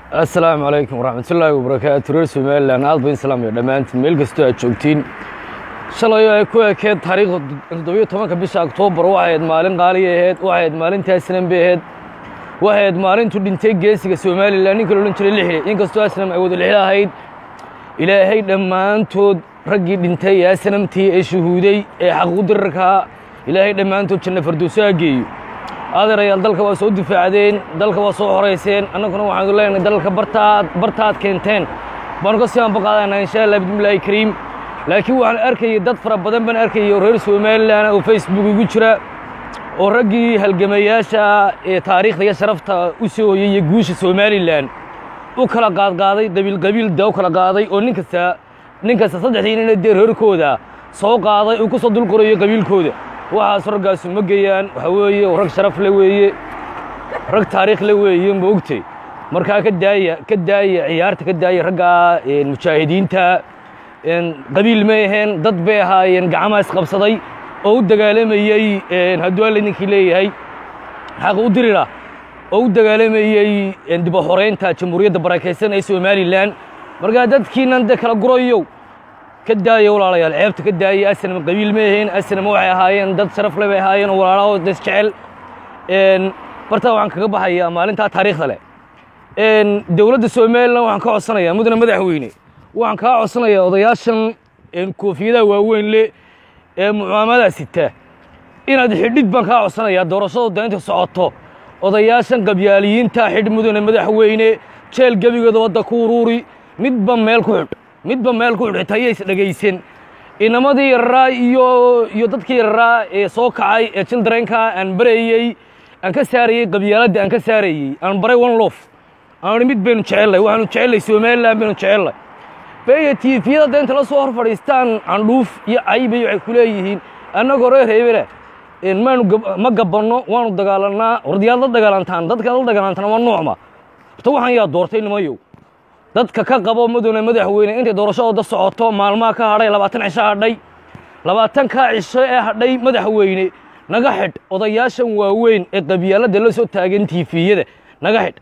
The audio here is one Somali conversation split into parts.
assalaamu calaykum waraxmatullaahi wabarakaatu reer somalilan aad bayn salaamaya dhammaantiin meel kastoo aad joogtiin shalay oo ay ku ekeed taariikhda toddobiyo tobanka bisha oktoobar waxay ahayd maalin qaaliya ahayd waxay ahayd maalintii asnam bay ahayd waxay ahayd maalintuu dhintay geesiga somalilan ninka la odhan jiray lixle inkastoo asnam ay wada lixle ahayd ilaahay dhammaantood raggii dhintay ee asnamtii ee shuhuuday ee xaquuq dirarkaa ilaahay dhammaantood janna fardowso ha geeyo adeerayaal dalka waa soo difaacdeen dalka waa soo horayseen annaguna waxaanu leenahay dalka bartaad bartaad keenteen baanu ka sii anbaqaadaynaa insha allah bismillaahi kariim laakiin waxaan arkayay dad fara badan baan arkayay oo reer somalilan oo facebook igu jira oo raggii halgamayaasha ee taariikhda iyo sharafta u soo hoyay iyo guusha somalilan u kala qaadqaaday qabiil qabiil da u kala qaaday oo nin kasta nin kasta saddexdii nina dee reerkooda soo qaaday uu ku soo dul qorayo qabiilkooda waxaas raggaasu ma geeyaan waxaa weeye rag sharaf le weeye rag taariikh le weeye ma ogtay markaa ka daaya ka daaya ciyaarta ka daaya raggaa mujaahidiinta qabiil may aheen dad bay ahaayeen gacmaha isqabsaday oo u dagaalamayey hadduu alla ninkii leeyahay xaq u dirira oo u dagaalamayey diba horeynta jamhuuriyadda barakaysan ee somalilan markaa dadkiinan de kala gurayow ka daaya walaalayaal ceebta ka daaya asnam qabiil ma ahayn asnam waxay ahaayeen dad sharaf le bay ahaayeen oo walaalaho das jecel bartaa waxaan kaga baxayaa maalintaa taariikhda leh dowladda somalilan waxaan ka codsanayaa mudane madaxweyne waxaan kaa codsanayaa odayaashan koofiyadaha waaweyn le ee mucaamadaha sita inaad xidhid baan kaa codsanayaa doorashada daynta socoto odayaashan qabyaaliyiinta xidh mudane madaxweyne jeel gebigooda wadda ku uruuri midba meel ku xidh midba meel ku xidh xitaa yays dhegaysan inamadii yararaa iyo iyo dadkii yararaa ee soo kacay ee childrenka aan barayey aan ka saarayey qabyaaladda aan ka saarayey aan baray one lof aan mid baynu jecellay waxaanu jecellay somalilan baynu jecellay beya tiifiyada da inta la soo hor fadhiistaan candhuuf iyo caybay waxay ku leeyihiin annagoo reer hebele maanu ma gabanno waanu dagaalannaa wardiyaad la dagaalantaan dadkaad la dagaalantaan waa noocma horta waxaan yaa doortay nimayow dadka ka qabo mudane madaxweyne intay doorashadooda socoto maalmaha ka hadhay labaatan cisho hadhay labaatankaa cisho ee hadhay madaxweyne naga xidh odayaashan waaweyn ee qabyaaladda la soo taagan tiifiyada naga xidh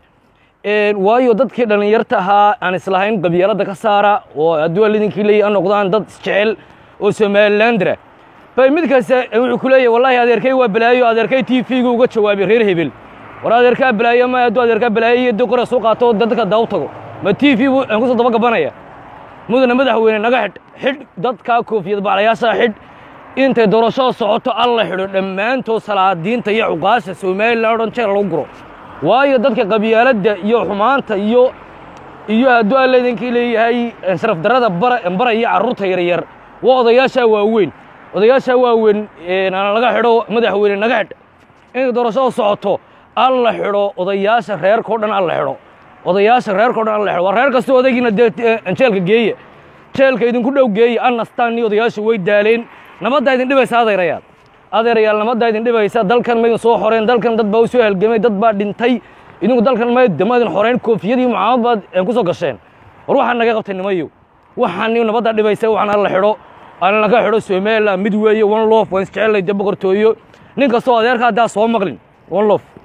waayo dadkii dhallinyarta ahaa aan islahayn qabyaaladda ka saara oo hadduu alidinkii leeyahy an noqdaan dad isjecel oo somalilandra bay mid kasta wuxuu ku leeyahy wallahi adeerkay waa balaayo adeerkay t v-ga uga jawaabay reer hebel war adeerkaa balaayo ma hadduu adeerkaa balaayo iyo doqora soo qaato dadka daa u tago ma t v bu aan kusoo daba gabanaya mudane madaxweyne naga xidh xidh dadkaa koofiyad baclayaashaa xidh intay doorashada socoto alla xidho dhammaantood salaadiinta iyo cuqaasha somalilan o dhan jeer lagu guro waayo dadka qabyaaladda iyo xumaanta iyo iyo hadduu alla idinkii leeyahay sharaf darrada baraya carruurta yaryar waa odayaashaa waaweyn odayaashaa waaweyn aan laga xidho madaxweyne naga xidh intay doorashada socoto alla xidho odayaasha reerkao dhan alla xidho odayaasha reerkao dhan alla xidho waa reer kastoo odaygiina dee jeelka geeya jeelka idinku dhow geeya annastaan iyo odayaashu way daaleen nabaddaa idin dhibaysa adeerayaal adeerayaal nabaddaa idin dhibaysa dalkan maydin soo xoreen dalkan dad baa u soo halgamay dad baa dhintay idinku dalkan maydin xoreen koofiyadii mucaamad baad ku soo gasheen war waxaan naga qabtay nimayo waxaan nabaddaa dhibaysa waxaan alla xidho aan laga xidho somaliland mid weeye one lof waan isjecellay de boqortooyo nin kastoo adeerka haddaa soo maqlin one lof